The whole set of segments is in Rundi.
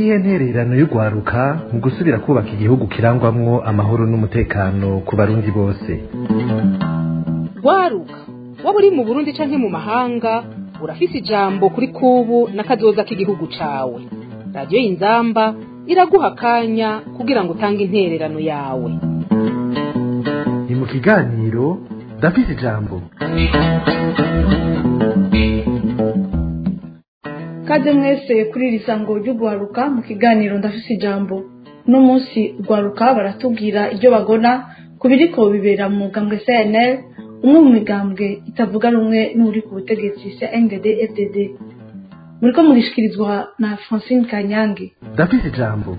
niyihe ntererano y'urwaruka mu gusubira kubaka igihugu kirangwamwo amahoro n'umutekano ku barundi bose rwaruka waba uri mu burundi canke mu mahanga urafise ijambo kuri kubu n'akazoza k'igihugu cawe radiyo y'inzamba iraguha akanya kugira ngo utange intererano yawe ni mu kiganiro ndafise ijambo kaze mwese kuri iri sango ry'urwaruka mu kiganiro ndafise ijambo uno munsi urwaruka baratubwira ibyo bagona ku biriko bibera mu mugambwe cnl umwe mu migambwe itavuga rumwe n'uri ku butegetsi cndd fdd muriko mugishikirizwa na francine kanyange ndafise ijambo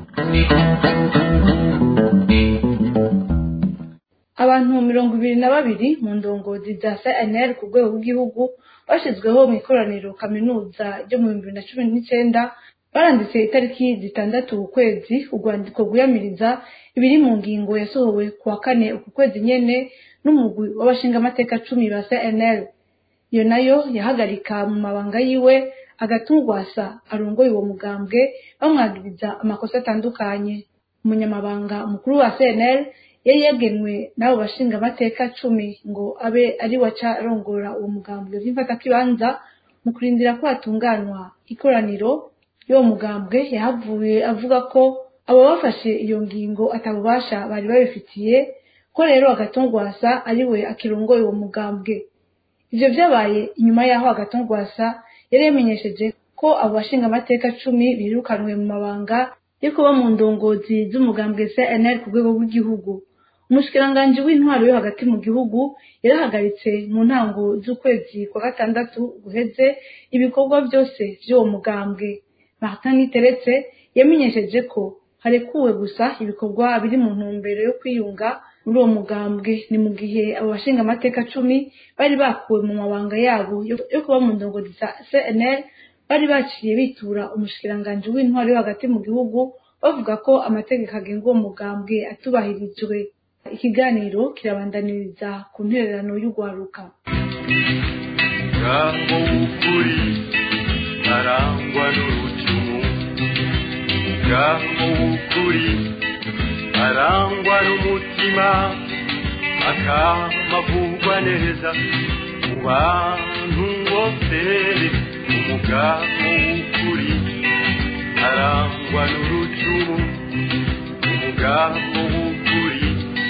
abantu mirongo ibiri na babiri mu ndongozi za cnl ku rwego rw'igihugu bashyizweho mu ikoraniro kaminuza ryo mu bihumbi bibiri na cumi n'icyenda baranditse itariki zitandatu ukwezi urwandiko rwiyamiriza ibiri mu ngingo yasohowe ku wa kane uku kwezi nyene n'umugwi w'abashingamateka cumi ba cnl iyo nayo yahagarika mu mabanga yiwe agatungwasa arongoye uwo mugambwe bamwagiriza amakosa atandukanye umunyamabanga mukuru wa cnl yari yagenwe n'abo bashingamateka cumi ngo abe ari waca arongora uwo mugambwe vy'imfatakibanza mu kurindira ko hatunganywa ikoraniro y'uwo mugambwe yahavuye avuga ko abo bafashe iyo ngingo atabubasha bari babifitiye ko rero agatongwasa ari we akirongoye uwo mugambwe ivyo vyabaye inyuma y'aho agatongwasa yari yamenyesheje ko abo bashingamateka cumi birukanwe mu mabanga yo kuba mu ndongozi z'umugambwe cnl ku rwego rw'igihugu umushikiranganji w'intwaro yo hagati mu gihugu yarahagaritse mu ntango z'ukwezi kwa gatandatu guheze ibikorwa byose vy'uwo mugambwe martin niteretse yamenyesheje ko harekuwe gusa ibikorwa biri mu ntumbero yo kwiyunga muri uwo mugambwe ni mu gihe abo bashingamateka cumi bari bakuwe mu mabanga yabo yo kuba mu ndongozi za cnl bari baciye bitura umushikiranganji w'intwaro yo hagati mu gihugu bavuga ko amategeko agenga uwo mugambwe atubahirijwe ikiganiro kirabandaniriza ku ntererano y'urwaruka ngaho ukuri arangwa n'urucumu ngaho ukuri arangwa n'umutima akamavugwa neza mu bantu bose umugabo w'ukuri arangwa n'urucumu umugabo w'ukuri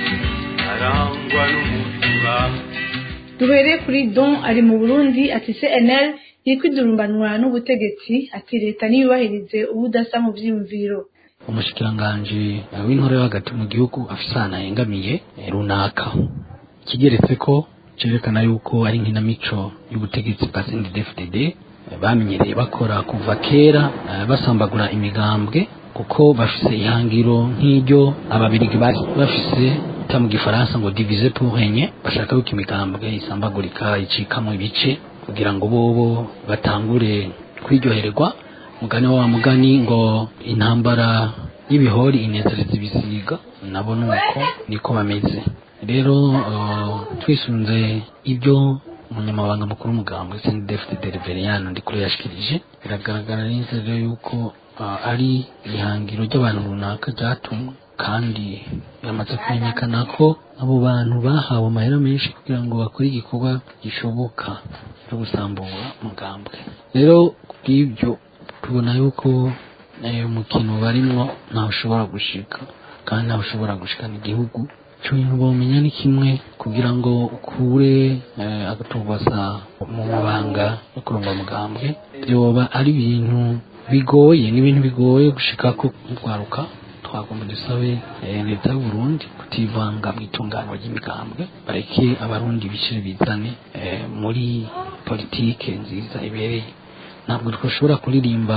arangwa n'umutima duhereye kuri don ari mu burundi ati cnl iri kwidurumbanwa n'ubutegetsi ati leta ntiyubahirize ubudasa mu vyiyumviro umushikiranganji w'intore yo hagati mu gihugu afise ahantu ahengamiye eh, runaka kigeretse ko cerekana yuko ari nkinamico y'ubutegetsi bwa CNDD-FDD eh, bamenyereye bakora kuva kera eh, basambagura imigambwe kuko bafise ihangiro nk'iryo ababirigi bari bafise ta mu gifaransa ngo divize pour régner bashaka yuko imigambwe isambagurika icikamwo ibice kugira ngo bobo batangure kwiryohererwa mugani wa mugani ngo intambara y'ibihori inezereza ibisiga nabo nuko niko bameze rero uh, twisunze ibyo umunyamabanga mukuru w'umugambwe CNDD-FDD Reveriyano ndikure yashikirije biragaragara neza rero yuko uh, ari ihangiro ry'abantu runaka ryatumwe kandi biramaze kumenyekana ko abo bantu bahawe amahera menshi kugira ngo bakore igikorwa gishoboka cyo gusambura umugambwe rero kubw'ibyo tubona yuko eh, umukino barimwo ntawe ushobora gushika kandi ntawe ushobora gushikana igihugu ico bintu bomenya ni kimwe kugira ngo ukure eh, agatubasa mu mabanga yo kurongora umugambwe vyoba ari ibintu bigoye ni ibintu bigoye gushikako nk'urwaruka twagomba dusabe eh, leta y'u Burundi kutivanga mu itunganwa ry'imigambwe bareke abarundi bishire bizane eh, muri politike nziza ibereye ntabwo twashobora kuririmba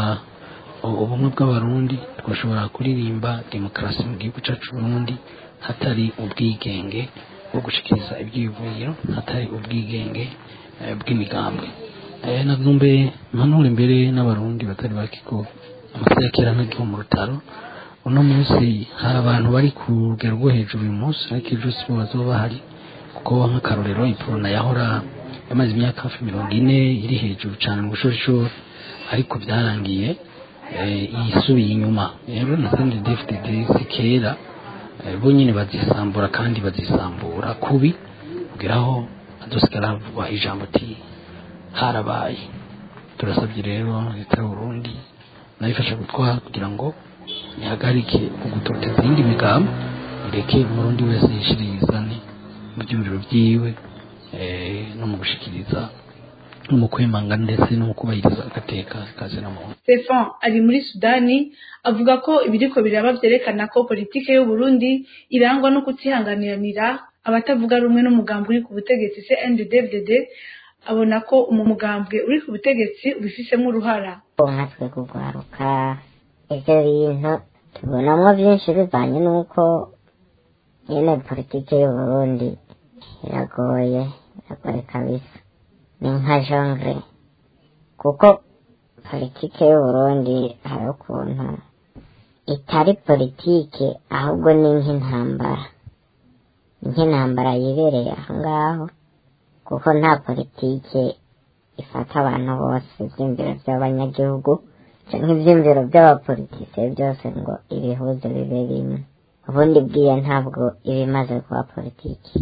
u- ubumwe bw'abarundi twashobora kuririmba demokarasi mu gihugu cyacu Burundi hatari ubwigenge bwo gushikiriza ibyiyumviro hatari ubwigenge eh, bw'imigambwe eh, nagombe mpanure imbere n'abarundi batari bake ko amasaha ya kera ntagiho mu rutaro uno munsi hari abantu bari ku rugero rwo hejuru uyu munsi ariko ejo si bo bazoba bahari kuko nk'akarorero iporona yahora yamaze imyaka hafi mirongo ine iri hejuru cyane mu bushorishori ariko byarangiye eh, yisubiye inyuma rero na CNDD-FDD si kera eh, bo nyine bazisambura kandi bazisambura kubi kugeraho azosigara havugwa ijambo ati harabaye turasabye rero leta y'uburundi nayo ifasha gutwara kugira ngo ihagarike ugutoteza iyindi migambo ireke umurundi wese yishirizane mu byumviro byiwe eh, no mu gushikiriza no mu kwemanga ndetse no mu kubahiriza agateka kazi na muntu Stefan ari muri Sudani avuga ko ibiriko biraba vyerekana ko politike y'u Burundi irangwa no kutihanganiranira abatavuga rumwe n'umugambi uri ku butegetsi CNDD-FDD abona ko umu mugambwe uri ku butegetsi ubifisemo uruhara nkatwe kugwaruka ivyo bintu tubonamwo vyinshi bivanye n'uko nyene politike y'uburundi iragoye iragoye kabisa ni nka jongre kuko politike y'uburundi hari ukuntu itari politike ahubwo ni nk'intambara ni nk'intambara yibereye aho ngaho kuko nta politike ifata abantu bose ivyiyumviro vy'abanyagihugu canke ivyiyumviro vy'abapolitike byose ngo ibihuze bibe bimwe ubundi bwiye ntabwo iba imaze kuba politiki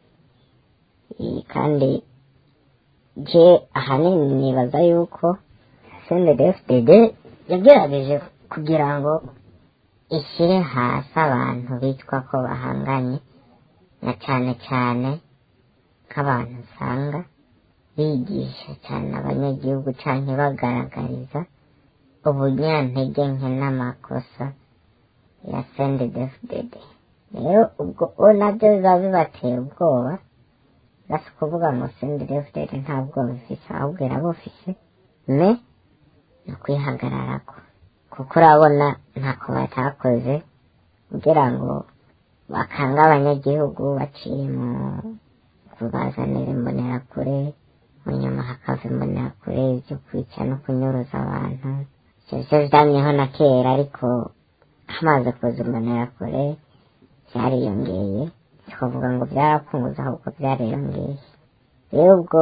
I- kandi je ahanini nibaza yuko CNDD-FDD yagerageje kugira ngo ishyire hasi abantu bitwa ko bahanganye na cane cane nk'abantu usanga bigisha cyane abanyagihugu canke bagaragariza ubunyantege nke n'amakosa ya CNDD-FDD rero ubwo bo nabyo biba bibatera ubwoba basi kuvuga ngo CNDD-FDD nta bwoba ifise ahubwo irabufise me ni ukwihagararako kuko urabona ntako batakoze kugira ngo bakanga abanyagihugu baciye mu kubazanira imbonerakure mu nyuma hakava imbonerakure ibyo kwica no kunyuruza abantu ivyo vyo vyamyeho na kera ariko hamaze kuza imbonerakure vyariyongeye twavuga ngo byarakunguze ahubwo byariyongeye rero ubwo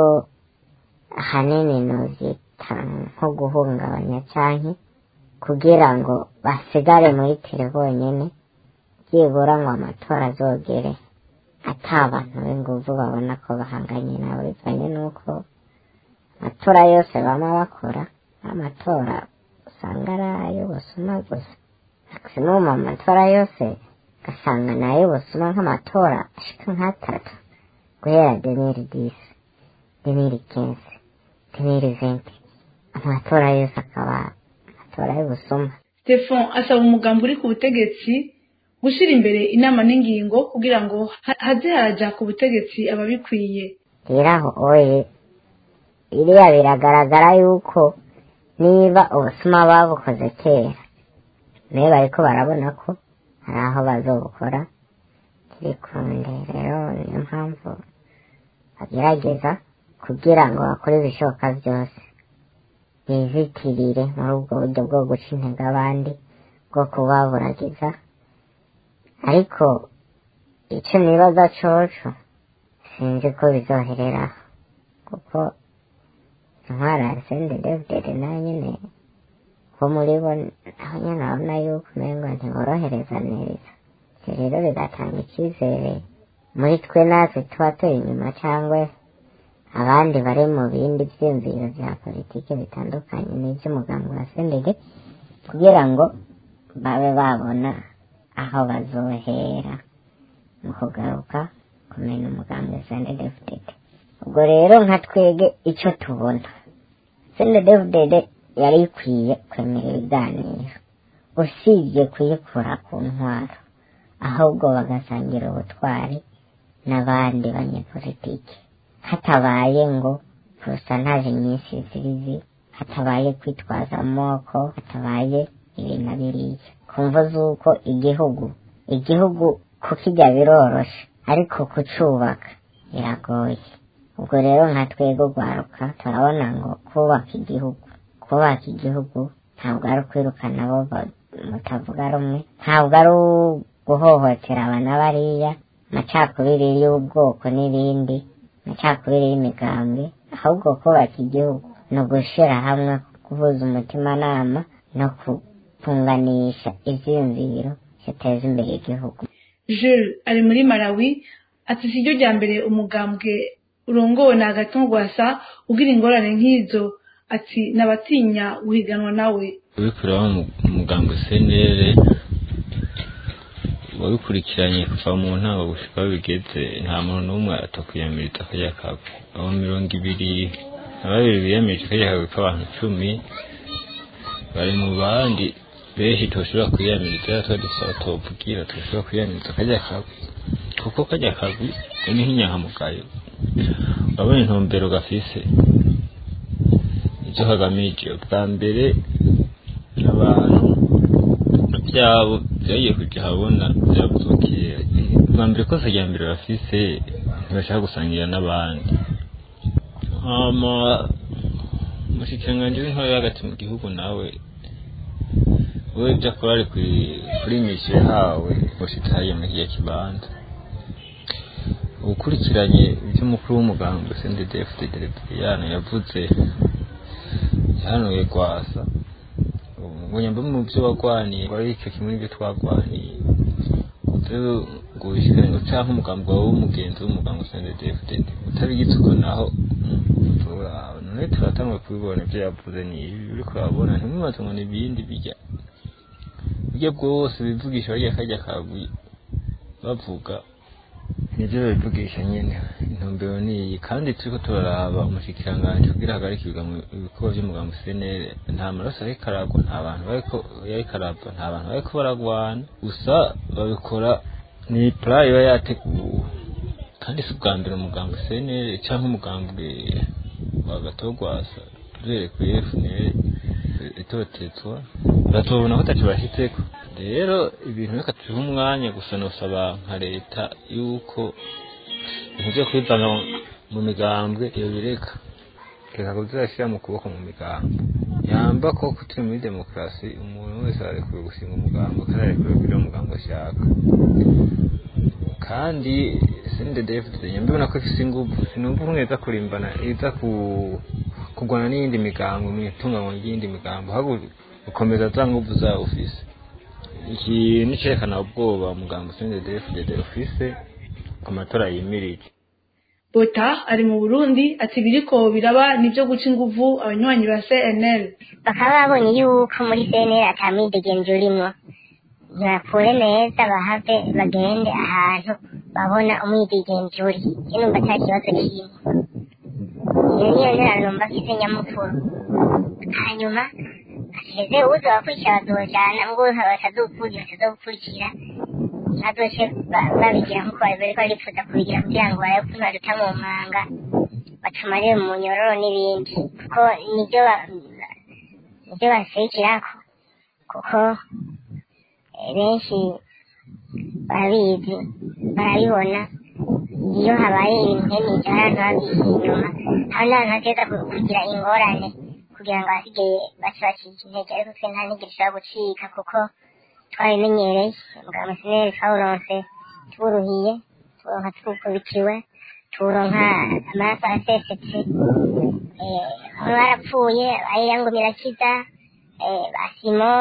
ahanini novyita nko guhungabanya canke kugira ngo basigare muri tele bonyene byibura ngo amatora azogere ata abantu b'inguvu babona ko bahanganye nabo bivanye n'uko amatora yose bama bakora amatora usanga ari ayo basoma gusa maximum amatora yose ugasanga ni ayo basoma nk'amatora ashika nk'atatu guhera deniri disi deniri kensi deniri venti amatora yose akaba amatora y'ubusuma Stefan asaba umugambi uri ku butegetsi gushyira imbere inama n'ingingo kugira ngo ha- haze haraja ku butegetsi ababikwiye rero aho oye iriya biragaragara yuko niba ubusuma babukoze kera nayo bariko barabona ko hari aho bazobukora kiri kunde rero niyo mpamvu bagerageza kugira ngo bakore ibishoboka byose bizitirire muri ubwo buryo bwo guca intege abandi bwo kubaburagiza ariko icyo nibaza coco sinzi ko bizohereraho kuko intwara ya sendedevdede nayo nyene bo muri bo aho nyene urabona yuko umengo ntiborohereza neza ivyo rero bigatanga icyizere muri twe natwe tuba turi inyuma cyangwa abandi bari mu bindi vyiyumviro vya politike bitandukanye n'ivy'umugambi wa sendede kugira ngo babe babona aho bazohera mu kugaruka kumenya umugambi wa sendedefudede ubwo rero nka twege icyo tubona sendedefudede yari ikwiye kwemera ibiganiro usibye kuyikura ku ntwaro ahubwo bagasangira ubutwari n'abandi banyepolitiki hatabaye ngo porosantaje nyinshi zirizi hatabaye kwitwaza amoko hatabaye ibi na biriya kumva z'uko igihugu igihugu kukijya biroroshe ariko kucubaka biragoye ubwo rero nka twebwe rwaruka turabona ngo kubaka igihugu kubaka igihugu ntabwo ari ukwirukana abo ba- mutavuga rumwe ntabwo ari guhohotera abana bariya amacakubiri y'ubwoko n'ibindi amacakubiri y'imigambwe ahubwo kubaka igihugu ni ugushyira hamwe guhuza umutimanama no kupunganisha ivyiyumviro biteza imbere igihugu jules ari muri malawi ati si ryo rya mbere umugambwe urongowe na agatongwasa ugira ingorane nk'izo ati nabatinya guhiganwa nawe ubikuraho umugambwe senere wabikurikiranye kuva mu ntango gushika aho bigeze nta muntu n'umwe atakwiyamiriza akarya kagwe abo mirongo ibiri na babiri biyamirije akarya kagwe k'abantu cumi bari mu bandi benshi toshobora kwiyamiriza rero tuba dusaba tuvugira toshobora kwiyamiriza akarya kagwe kuko karya kagwe ni nk'inyankamugayo urabona intumbero gafise icyo kagamije bwa mbere abantu byabo byagiye kujya habona byavuzwe kera bwa mbere kose rya mbere bafise ntibashaka gusangira n'abandi hama umushikiranganji w'intore hagati mu gihugu nawe we ibyo akora ari kuri misiyo yahawe gushitsa hariya muri kiriya kibanza ukurikiranye iby'umukuru w'umuganga sendedefute derepiyano yavuze yahanuye rwasa ngo nyamba mu byo wagwaniye wari icyo kimwe n'ibyo twagwaniye ngo wishyure ngo cyangwa umugambi wawe w'umugenzi w'umuganga sendedefute utabigize uko naho none turatangwa kubibona ibyo yavuze ni ibi uri kurabona ntimubaze ngo ni ibindi bijya burya bwose bivugisha bariya kajya kagwi bavuga nibyo babivugisha nyine intumbero ni iyi kandi turiko turaraba umushikiranganji kugira hagarike ibikorwa vy'umugambi senere nta maraso ariko aragwa nta bantu bariko yariko aragwa nta bantu bariko baragwana gusa babikora ni plan iba yateguwe kandi si ubwa mbere umugambi senere canke umugambi wa gatogwasa duhere kuri FNL itotezwa batubona ko ataco bashitseko rero ibintu reka tubihe umwanya gusa nosaba nka leta yuko ibintu vyo kwivanga mu migambwe iyo bireka reka kuzirashyira mu kuboko mu migambo yamba ko turi muri demokarasi umuntu wese ararekuwe gushinga umugambo kandi ararekuwe kugira umugambo ashaka kandi sende david nyambibona ko ifise inguvu sinumva umwe iza kurimbana iza ku kurwana n'iyindi migambo mu itunganywa ry'iyindi migambo ahubwo gukomeza za nguvu zawe ufise iki nicerekana ubwoba umugambo sende david ufise ku matora yimirije bota ari mu burundi ati biriko biraba nivyo guca inguvu abanywanyi ba cnl bakaba babonye yuko muri cnl atamwidegenzi urimwo ntibakure neza bahave bagende ahantu babona umwidegenzi uri sinumva ata kibazo kirimo iyo niyo nzira numva mfise nyamukuru hanyuma heze uza wakurikira bazojana ngo batazokurira batazokurikira bazoce babigira nkuko bariko barifuza kubigira kugira ngo barabe ukuntu baduta mu manga batumarire mu nyororo n'ibindi kuko nibyo nibyo baserukirako kuko benshi barabizi barabibona iyo habaye ibintu nk'ibyo hari abantu babizi inyuma hari n'abantu bateza kugira ingorane kugira ngo abasigaye bace bacika intege ariko twe nta ntigire ishobora gucika kuko twabimenyereye muganga musineri twawuronse tuwuruhiye tuwuronka twukubitiwe tuwuronka amaraso asesetse bamwe barapfuye bayirangumira kiza basimo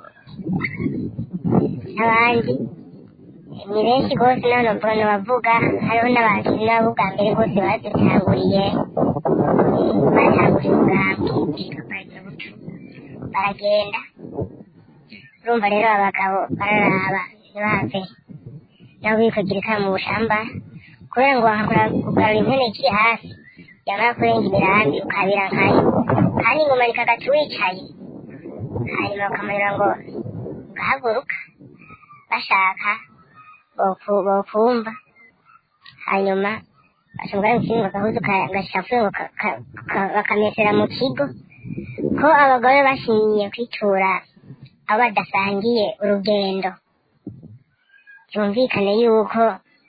n'abandi ni benshi rwose none mbona bavuga hariho n'abantu nabo bwa mbere bose badutanguriye batanguriye umugambi baragenda urumva rero abagabo bararaba ntibave nabo bikagira ikara mu bushamba kubera ngo kugarura impene ikiri hasi yamara kurenga imirambi ukabira nkayo kandi ingoma rikagaca wicaye hanyuma bakamurira ngo ugahaguruka bashaka bokumva hanyuma bashobora gukinga agahuzu gashafuye ngo bakamesera mu kigo ko abagore bashimiye kwitura abo badasangiye urugendo byumvikane yuko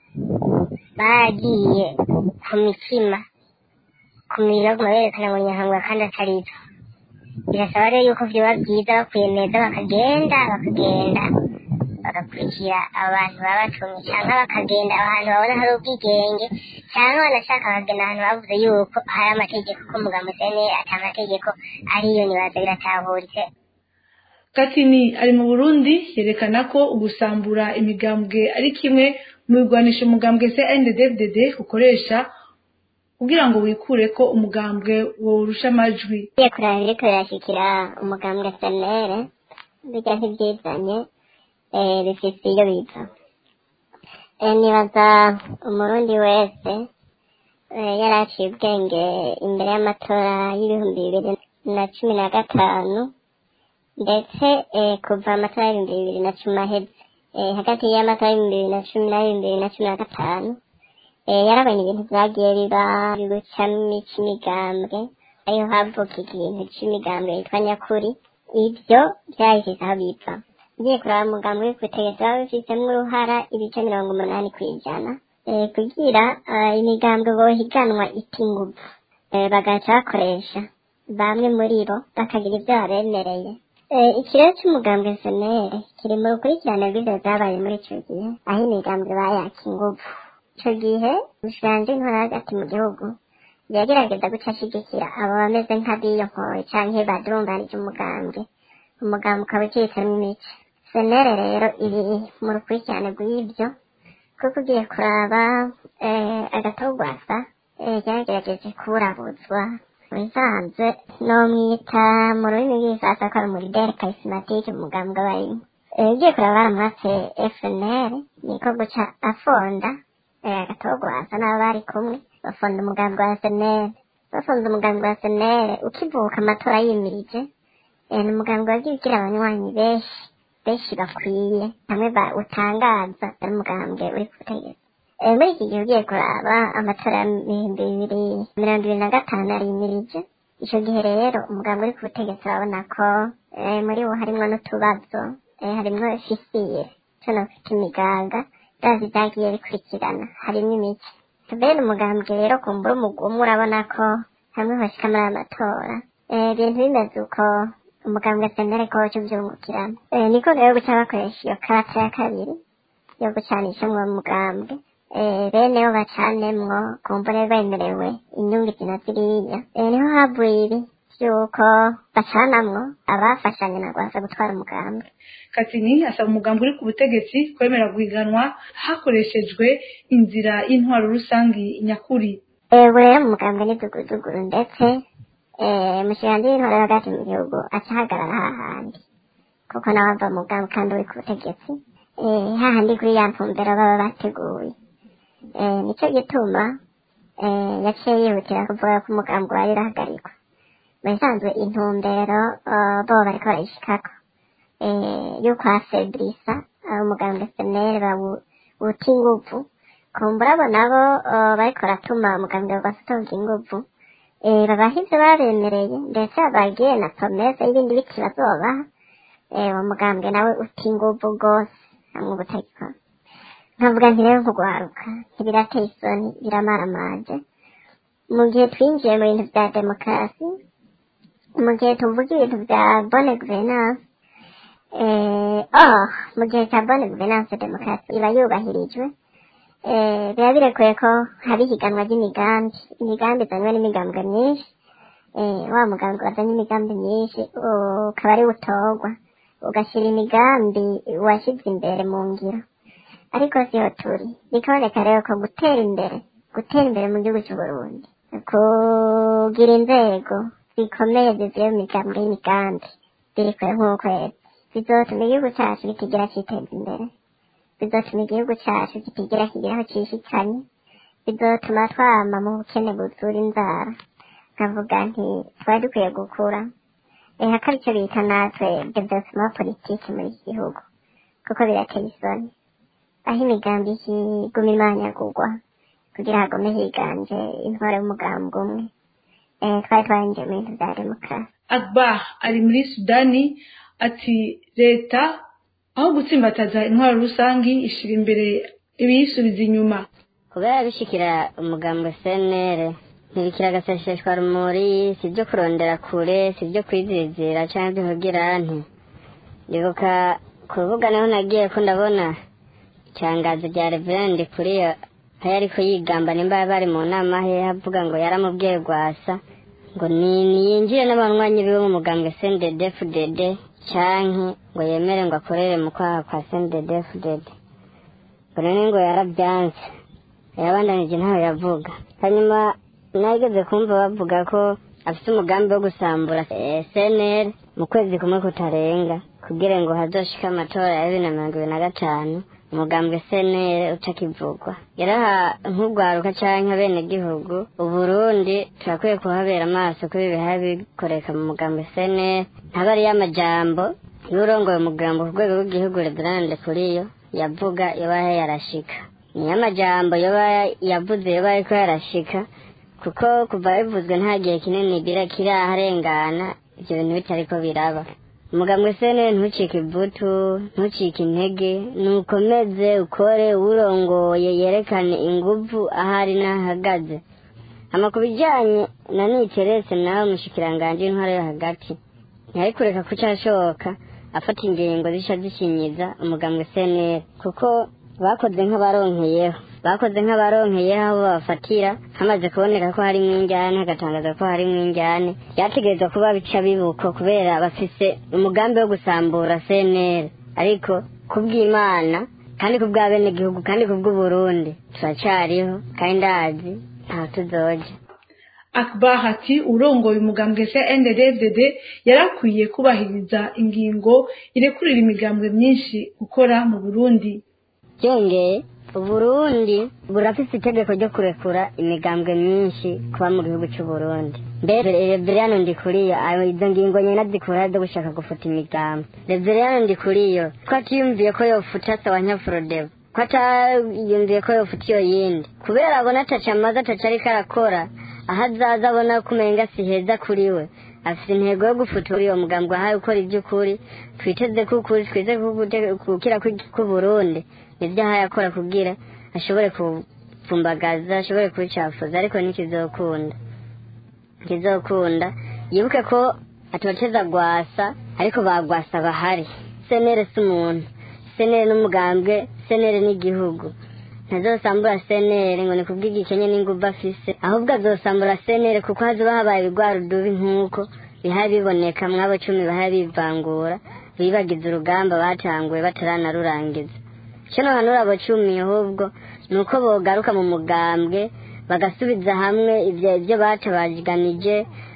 bagiye ku mitima ku mibiri baguma berekana ngo nyahangwa kandi atari byo birasaba rero yuko vyoba byiza bakwiyemeza bakagenda bakagenda bagakurikira abantu baba batumye cyangwa bakagenda ahantu babona hari ubwigenge cyangwa banashaka bakagenda ahantu bavuze yuko hari amategeko ko mugambo sene ata amategeko ariyo nibaza biratahuritse katini ari mu burundi yerekana ko ugusambura imigambwe ari kimwe mu bigwanisha umugambwe cnddd ukoresha kugira ngo wikure ko umugambwe worusha amajwi ugiye kuraba ibiriko birashikira umugambwe senere bijya ntibyizanye eh, bifise iyo biva Eh, nibaza umurundi wese eh, yari aciye ubwenge imbere y'amatora y'ibihumbi bibiri na cumi na gatanu ndetse eh, kuva amatora y'ibihumbi bibiri na cumi aheze eh, hagati y'amatora y'ibihumbi bibiri na cumi n'ay'ibihumbi bibiri na cumi na gatanu eh, yarabonye ibintu vyagiye biba bigucamo c'imigambwe ariho havuka ikintu c'imigambwe yitwa nyakuri ivyo vyahise aho biva ugiye kuraba umugambi uri kubutegetsi waba bifitemo uruhara ibice mirongo umunani kw'ijana eh, kugira eh, imigambwe bohiganwa ita inguvu eh, bagaca bakoresha bamwe muri bo bakagira ivyo babemereye Eh, ikirero c'umugambwe senere kiri mu rukurikirane rw'ivyo vyabaye muri ico gihe aho imigambwe bayaka inguvu ico gihe umushikiranganji w'intwara hagati mu gihugu yagerageza guca ashigikira abo bameze nk'abiyonkoye canke badurumbanije umugambwe umugambwe ukaba ucitsemo imice senere rero iri mu rukurikirane rw'ivyo kuko ugiye kuraba eh, agatogwasa eh, yaragerageje kuburabuzwa bisanzwe nomwita mu rurimi rw'igisasa ko ari umurideri karisimatike umugambwe abarimo Eh, ugiye kuraba baramwatse fnr niko guca afonda eh, agatogwasa n'abo bari kumwe bafonda umugambi wa senere bafonda umugambi wa senere ukivuka amatora yimirije eh, ni umugambi wagiye ugira abanywanyi benshi benshi bakwiye hamwe ba utangaza ari umugambwe uri ku butegetsi Eh, muri iki gihe ugiye kuraba amatora y'ibihumbi bibiri mirongo ibiri na gatanu arimirije ico gihe rero umugambi uri ku butegetsi urabona ko eh, muri wo harimwo n'utubazo eh, harimwo fisiye co nofita imigaga ndazi vyagiye bikurikirana harimwo imice bene umugambwe rero kumbura umugumu urabona ko hamwe hoshika muri aya matora Eh, ibintu bimeze uko umugambwe senere ko co vyungukiramo Eh, niko rero guca bakoresha iyo karata ya kabiri yo gucanishamwo umugambwe eh, bene yo bacanemwo kumbure bemerewe inyungu izi na ziriya eh, niho havuye ibi vy'uko bacanamwo abafashanya na rwasa gutwara umugambwe katini asaba umugambi uri ku butegetsi kwemera guhiganwa hakoreshejwe inzira y'intwaro rusangi nyakuri ubu rero mu mugambwe ni duguduguru ndetse eh, umushikiranganji w'intwaro yo hagati mu gihugu aca ahagarara hahandi kuko nawe ava mu mugambi kandi uri ku butegetsi eh, hahandi kuri ya ntumbero baba bateguye eh, nico gituma eh, yaciye yihutira kuvuga ko umugambi wari urahagarikwa mu bisanzwe intumbero eh, bo bariko barayishikako eh, yuko hasebrisa eh, umugambwe senere bawuta inguvu kumbura abo nabo eh, bariko baratuma umugambwe basotonga inguvu eh, babaha ivyo babemereye ndetse babagiye na promese y'ibindi biti bazobaha eh, uwo mugambwe nawe uta inguvu rwose hamwe ubutagikora nkavuga nti rero nkugwaruka ntibirateye isoni biramaramaje mu gihe twinjiye mu bintu vya demokarasi mu gihe tuvuga ibintu vya bonne gouvernance eh, oh, mu gihe cya bonne gouvernance demokarasi iba yubahirijwe eh, biba birekuye ko haba ihiganwa ry'imigambi imigambi izanywe n'imigambwe myinshi eh, wa mugambi wazanye imigambi myinshi ukaba ari utorwa ugashyira imigambi washyize imbere mu ngiro ariko siho turi bikaboneka rero ko gutera imbere gutera imbere mu gihugu cy'u Burundi kugira inzego zikomeye zivuye mu migambwe y'imigambi biri kure nk'ukwezi bizotuma igihugu cyacu kitigera kiteza imbere bizotuma igihugu cyacu kitigera kigira aho cishikanye bizotuma twama mu bukene buzura inzara nkavuga nti twari dukwiye gukura eh hakari icyo bita natwe development politike muri iki gihugu kuko birateye isoni aho imigambi ikiguma imanyagurwa kugira hagume higanje intwaro y'umugambi umwe eh twari twarinjiye mu bintu bya demokarasi akbar ari muri sudani ati leta aho gutsimbataza intwaro rusangi ishira imbere ibiyisubiza inyuma kubera bishikira umugambwe senere ntibikira agaseseshwa rumuri si ibyo kurondera kure si ibyo kwizizira cyangwa ibyo kugira nti ndibuka ku rubuga niho nagiye ko ndabona itangazo rya reverende kuri yo aho yari kuyigamba nimba bari mu nama he avuga ngo yaramubwiye rwasa ngo ni niyinjire n'abanywanyi biwe mu mugambwe sendedefudede canke ngo yemere ngo akorere mu kwaha kwa sendedefudede ngo none ngo yarabyanze yarabandanije ntaho yavuga hanyuma nageze kumva bavuga ko afite umugambi wo gusambura cnr mu kwezi kumwe kutarenga kugira ngo hazoshike amatora ya bibiri na mirongo ibiri na gatanu umugambwe cnr utakivugwa yaraha nk'urwaruka canke abenegihugu uburundi turakwiye kuhabera amaso kuri ibi biha bikoreka mu mugambwe cnr ntaba ariyo amajambo y'urongoye umugambo ku rwego rw'igihugu reverande kuriyo yavuga yoba yarashika niyo amajambo yoba yavuze yoba ariko yarashika kuko kuva bivuzwe nta gihe kinini gira kiraharengana ivyo bintu bitariko biraba umugambwe sene ntucike ivutu ntucike intege nukomeze ukore urongoye yerekane inguvu ahari n'ahagaze hama ku bijanye na niteretse nawe umushikiranganji w'intwaro yo hagati ntiyari kureka ko cashoboka afata ingingo zica zishinyiza umugambwe seneri kuko bakoze nk'abaronkeyeho bakoze nk'abaronkeyeho aho bafatira hamaze kuboneka ko harimwo injyane hagatangaza ko harimwo injyane byategerezwa kuba bica bibuko kubera bafise umugambi wo gusambura cnr ariko kubw'imana kandi kubw'abenegihugu kandi kubw'uburundi turacariho kandi ndazi ntaho tuzoja akbar ati urongoye umugambwe cnddd yarakwiye kubahiriza ingingo irekurira imigambwe myinshi gukora mu burundi byongeye uburundi burafise itegeko ryo kurekura imigambwe myinshi kuba mu gihugu c'uburundi mbere reveriyano ndikuriyo ayo izo ngingo nyene zikura zo gushaka gufuta imigambi reveriyano ndikuriyo ko atiyumviye ko yofuta sawa nyafurodevo ko atayumviye ko yofuta iyo yindi kubera abona ataca amaze ataca ariko arakora aho azaza abona ko umenga si heza kuri we afite intego yo gufutura uwo mugambi wahawe ukora iby'ukuri twiteze ko ukuri twiteze ko gukira k'uburundi nibyo ahaye akora kugira ashobore kupfumbagaza ashobore kubicafuza ariko ntikizokunda ntikizokunda yibuke ko atoteza gwasa ariko bagwasa bahari senere si umuntu senere n'umugambwe senere n'igihugu ntazosambura senere ngo ni kubw'igikenye n'inguvu afise ahubwo azosambura senere kuko hazoba habaye ibigwara udubi nk'uko bihaye biboneka mwabo cumi bahaye bivangura bibagize urugamba batanguye bataranarurangiza icyo nohanura abo cumi ahubwo ni uko bogaruka mu mugambwe bagasubiza hamwe ibyo ibyo batabaganije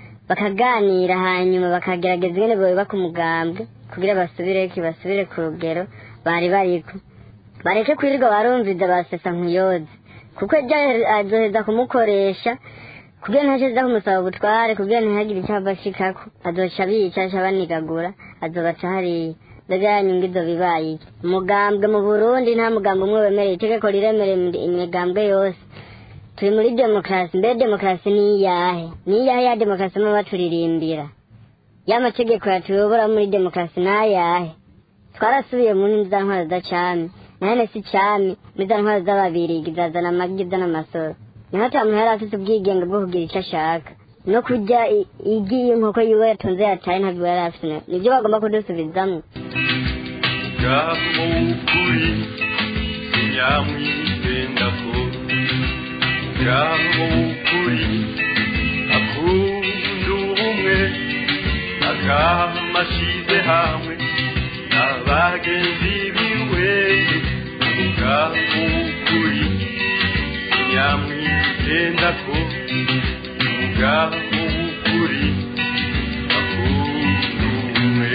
bakaganira hanyuma bakagerageza ingene boyubaka umugambwe kugira basubireko basubire ku rugero bari bariko bareke kwirirwa barumviza basesa nkuyoze kuko ejo azoheza kumukoresha kugira ntasheza kumusaba ubutware kugira ntihagire icyo ava ashikako azoca abica aca abanigagura azobaca hariya mbega yanyunga izo bibaye iki umugambwe mu burundi nta mugambwe umwe wemereye itegeko riremereye imigambwe yose turi muri demokarasi mbere demokarasi ni iyahe ni iyahe ya demokarasi muba baturirimbira ya mategeko yatuyobora muri demokarasi ni ayahe twarasubiye muri za ntwaro za cami nahene si cami muri za ntwaro z'ababirigi zazana amagi z'amasoro niho ata muntu yari afite ubwigenge bwo kugira icyo ashaka no kurya igi y'inkoko yiwe yatunze yataye ntabwo yari afite nibyo bagomba kudusubizamo ubwabo w'ukuri nyamwitenda ko ubwabo w'ukuri akunda ubumwe akamashize hamwe n'abagenzi biwe ubwabo w'ukuri nyamwitenda ko ubwabo w'ukuri akunda ubumwe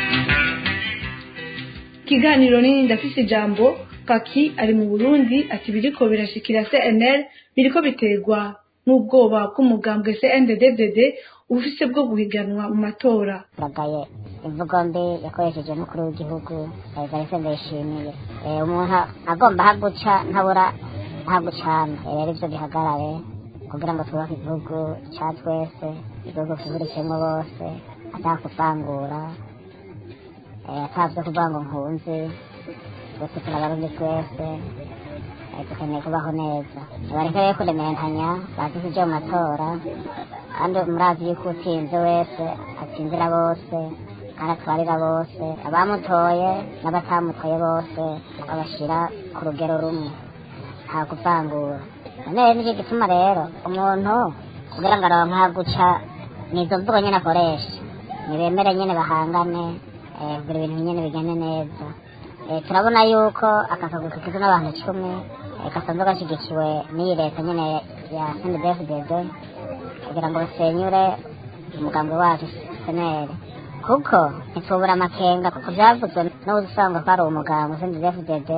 ikiganiro nini ndafise ijambo paki ari mu burundi ati biriko birashikira cnl biriko biterwa n'ubwoba bw'umugambwe cndddd ufise bwo guhiganwa mu matora turagaye imvugo mbi yakoresheje n'ukuri w'igihugu evariste ndayishimiye Eh, umuntu agomba haguca ntabura hagucana rero ivyo bihagarare kugira ngo twubake igihugu ca twese igihugu kihurikiyemwo bose atakuvangura eh, atavyo kuvuga ngo nkunzi twese turabarundi twese eh, dukeneye kubaho neza bareke rero kurementanya bazi kuja mu matora kandi murazi yuko utsinze wese atsinzira bose kandi atwarira bose abamutoye n'abatamutoye bose abashira ku rugero rumwe nta kuvangura none nicyo gituma rero umuntu kugira ngo aronke aguca nizo mvugo nyene akoresha nibemere nyene bahangane eh, kugira ibintu nyene bigende neza Eh, turabona yuko aka kagwi kagizwe n'abantu icumi eh, gasanzwe gashyigikiwe n'iyi leta nyene ya sndfdd kugira ngo basenyure umugambi wacu seneri kuko ntitubura amakenga kuko byavuzwe n'uzi usanga ko ari umugambi sndfdd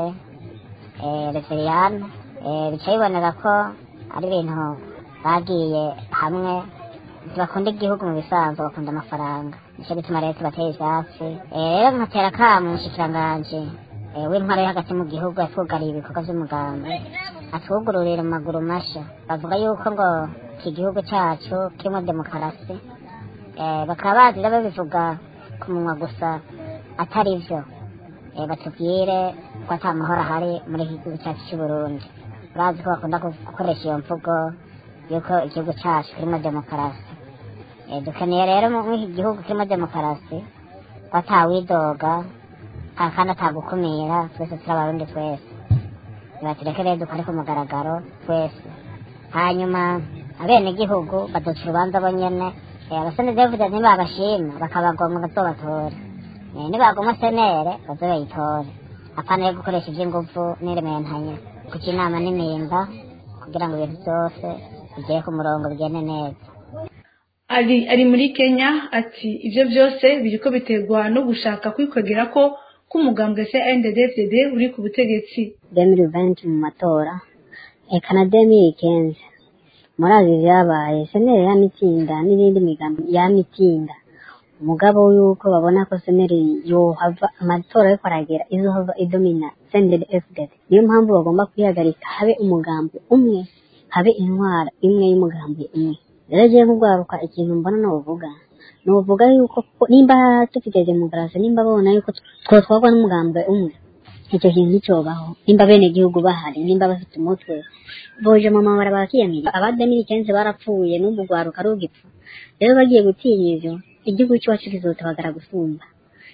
reveriyani bica biboneka ko ari ibintu bagiye hamwe ntibakunda igihugu mu bisanzwe bakunda amafaranga nicyo gituma leta bateye ivyatsi Eh, rero nkatera akamu umushikiranganji eh, w'intwaro yo hagati mu gihugu yatwugariye ibikorwa vy'umugambi atwugururira mu maguru masha bavuga yuko ngo iki gihugu cacu kirimo demokarasi Eh, bakaba bazi rero babivuga ku munwa gusa atari vyo Eh, batubwire ko ata mahoro ahari muri iki gihugu cyacu c'uburundi bazi ko bakunda gukoresha iyo mvugo yuko igihugu cyacu kirimo demokarasi Eh, dukeneye rero mu muri iki gihugu kirimo demokarasi ko atawidoga nta kandi atagukumira twese turi abarundi twese nibatureke rero dukore ku mugaragaro twese hanyuma abenegihugu baduca urubanza bo nyene Eh, abasore david ntibabashima bakabagomwa bazobatora Eh, nibagomwa senere baze bayitore apana yo gukoresha ivy'inguvu n'irementanya kuca inama n'imimba kugira ngo ibintu byose bigere ku murongo bigende neza ari ari muri kenya ati ibyo byose biriko biterwa no gushaka kwikwegera ko k'umugambwe cndfdd uri ku butegetsi demiri venti mu matora eka na demiri kenzi murazi vyabaye seneri yamitsinda n'irindi migambi yamitsinda umugabo yuko babona ko seneri yohava amatora ariko aragera izohava idomina senderi fdd niyo mpamvu bagomba kwihagarika habe umugambi umwe habe intwara imwe y'umugambi umwe rero jewe nk'ugwaruka ikintu mbona novuga novuga yuko ko- nimba dufite demokarasi nimba babona yuko twotwagwa n'umugambi umwe icyo kintu nticobaho nimba bene gihugu bahari nimba bafite umutwe boje mu mabara bakiyamira abademiri kenshi barapfuye n'ubu rwaruka rugipfa rero bagiye gutinya ivyo igihugu cyacu kizotabagara gusumba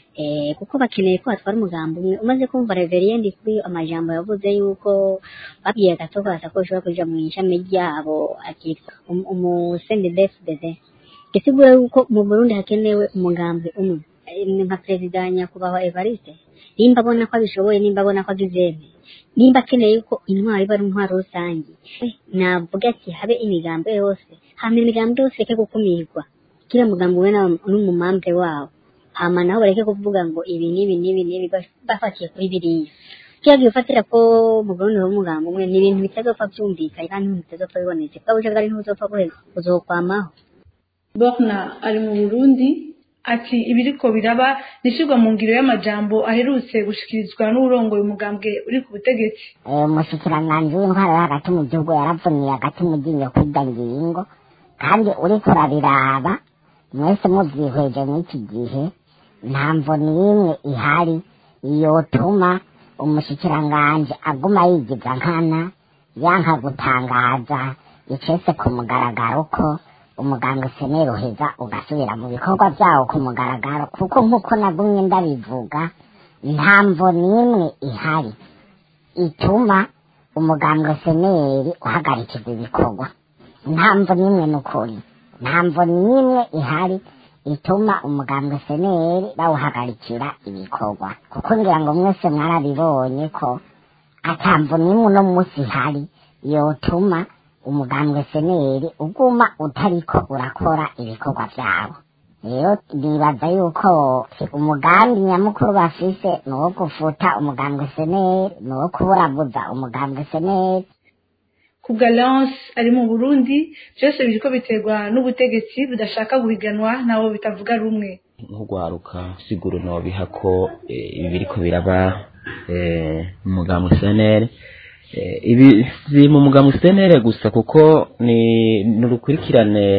eh kuko bakeneye ko hatwara umugambi umwe umaze kumva reveriendi kuri amajambo yavuze yuko babwiye gato ko ko ushobora kuja mu ishami ryabo akitwa umusende dfdd gisigura yuko mu burundi hakenewe umugambi umwe Eh, nka perezida nyakubahwa evariste nimba abona ko abishoboye nimba abona ko abyizeme nimba akeneye yuko intwaro iba ari intwaro rusange eh, navuga ati habe imigambi yose hama imigambi yose ireke gukumirwa kila mugambi we na- n'umumambe wawo hama naho bareke kuvuga ngo ibi n'ibi n'ibi n'ibi baf- bafatiye kuri biriya kila gihe ufatira ko mu burundi ho umugambi umwe ni ibintu bitazopfa vyumvikanye kandi ibintu bitazopfa bibonetse bwa bushakari ntibuzopfa buheza buzokwamaho borna ari mu burundi ati ibiriko biraba nishirwa mu ngiro y'amajambo aherutse gushikirizwa n'urongoye umugambwe uri ku butegetsi Eh, umushikiranganji w'intwaro yo hagati mu gihugu yaravuniye hagati mu ryinyo kwida ngingo kandi uriko urabiraba mwese muvyihweje mw'iki gihe nta mvo n'imwe ihari yotuma umushikiranganji aguma yigiza nkana yanka gutangaza icese ku mugaragaro ko umuganga seneri uheza ugasubira mu bikorwa vyawo ku mugaragaro kuko nk'uko nagumye ndabivuga nta mvo n'imwe ihari ituma umuganga seneri uhagarikirwa ibikorwa nta mvo n'imwe n'ukuri nta mvo n'imwe ihari ituma umuganga seneri bawuhagarikira ibikorwa kuko ngira ngo mwese mwarabibonye ko ata mvo n'imwe uno munsi ihari yotuma umugambwe seneri uguma utariko urakora ibikorwa vyawo rero nibaza yuko umugambi nyamukuru bafise ni uwo gufuta umugambwe seneri ni uwo kuburabuza umugambwe seneri ku galance ari mu burundi byose biriko biterwa n'ubutegetsi budashaka guhiganwa nabo bitavuga rumwe nk'urwaruka siguro nobiha ko eh, ibi biriko biraba eh, mu mugambwe senere Eh, ibi si mu mugambwe senere gusa kuko ni n'urukurikirane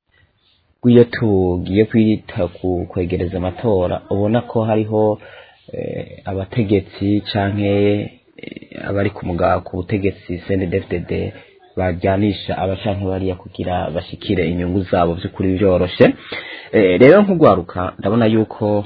rw'iyo tugiye kwita ku kwegereza amatora ubona ko hariho eh, abategetsi canke eh, abari ku muga ku butegetsi CNDD-FDD bajyanisha abacanke bariya kugira bashikire inyungu zabo by'ukuri byoroshe Eh, rero nk'urwaruka ndabona yuko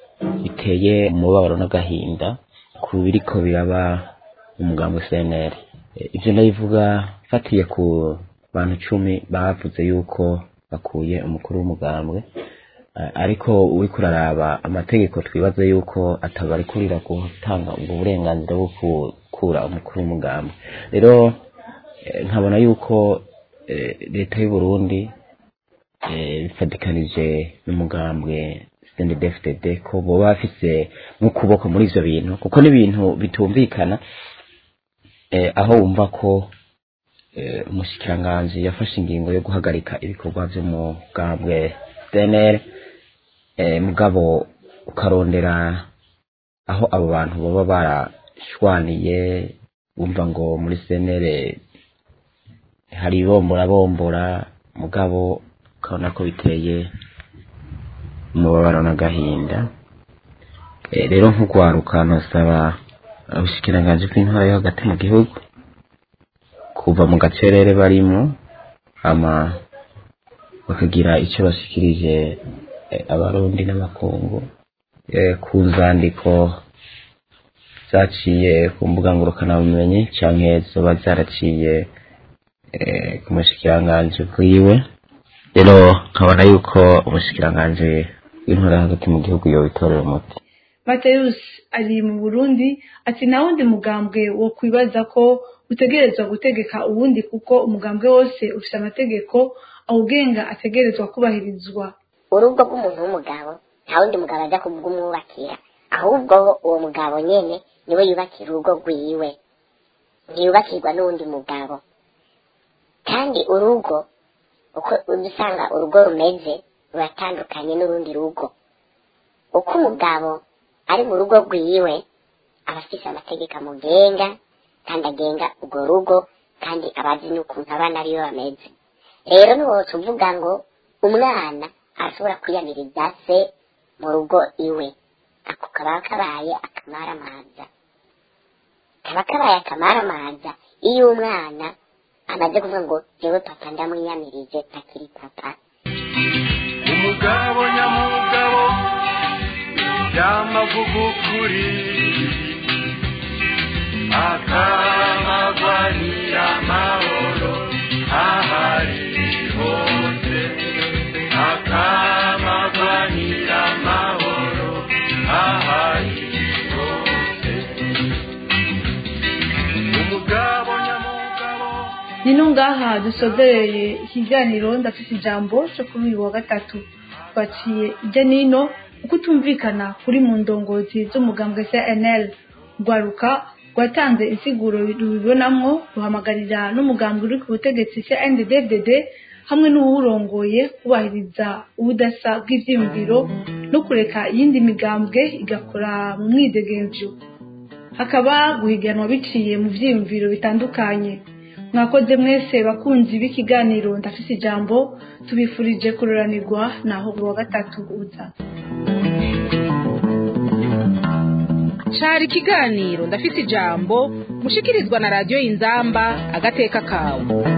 biteye umubabaro n'agahinda ku biriko biraba umugambwe CNL Eh, ivyo ndabivuga fatiye ku bantu cumi bavuze yuko bakuye umukuru w'umugambwe Eh, ariko uriko uraraba amategeko twibaza yuko atabarekurira gutanga ubwo burenganzira bwo gukura umukuru w'umugambi rero eh, nkabona yuko eh, leta y'u Burundi eh, bifatikanije n'umugambwe CNDD-FDD ko boba bafise nk'ukuboko muri ivyo bintu kuko n'ibintu bitumvikana eh, aho wumva ko eh, umushikiranganji yafashe ingingo yo guhagarika ibikorwa vy'umugambwe CNL eh, mugabo ukarondera aho abo bantu baba barashwaniye wumva ngo muri CNL hari bombora bombora mugabo ukabona ko biteye umubabaro n'agahinda Eh, rero nk'ugwaruka nosaba ubushikiranganji bw'intwaro yo hagati mu gihugu kuva mu gacerere barimo hama bakagira icyo bashikirije eh, abarundi n'amakungu eh, ku nzandiko zaciye ku mbuga ngurukanabumenyi canke zoba zaraciye eh, ku mushikiranganji bwiwe rero nkabona yuko umushikiranganji w'intwaro yo hagati mu gihugu yobitorera umuti Mateus ari mu Burundi ati nta wundi mugambwe wo kwibaza ko utegerezwa gutegeka uwundi kuko umugambwe wose ufite amategeko awugenga ategerezwa kubahirizwa urugo rw'umuntu w'umugabo nta wundi mugabo ajya kubwumwubakira ahubwo uwo mugabo nyene niwe yubakira urugo rwiwe ntiyubakirwa n'uwundi mugabo kandi urugo uko ujya usanga urugo rumeze ruratandukanye n'urundi rugo uko umugabo ari mu rugo rwiwe aba afise amategeko amugenga kandi agenga urwo rugo kandi aba azi n'ukuntu abana biwe bameze rero ntiwose uvuga ngo umwana arashobora kwiyamiriza se mu rugo iwe ako kaba kabaye akamaramaza kaba kabaye akamaramaza iyo umwana amaze kuvuga ngo jewe papa ndamwiyamirije ntakiri papa umugabo nyamugabo yamavuga ukuri akamagwanira amahoro ahari hose akamagwanira amahoro ahari hose umugabo nyamugabo nino ngaha dusozereye ikiganiro ndafite ijambo cyo kuri uyu wa gatatu twaciye ijya nino uko utumvikana kuri mu ndongozi z'umugambwe cnl rwaruka rwatanze insiguro rubibonamwo ruhamagarira n'umugambwe uri ku butegetsi cndd hamwe n'uwurongoye kubahiriza ubudasa bw'ivyiyumviro no kureka iyindi migambwe igakora mu mwidegemvyo hakaba guhiganwa biciye mu vyiyumviro bitandukanye mwakoze mwese bakunzi b'ikiganiro ndafise ijambo tubifurije kuroranirwa naho buri wa gatatu uza cari ikiganiro ndafise ijambo mushikirizwa na radiyo inzamba agateka kawe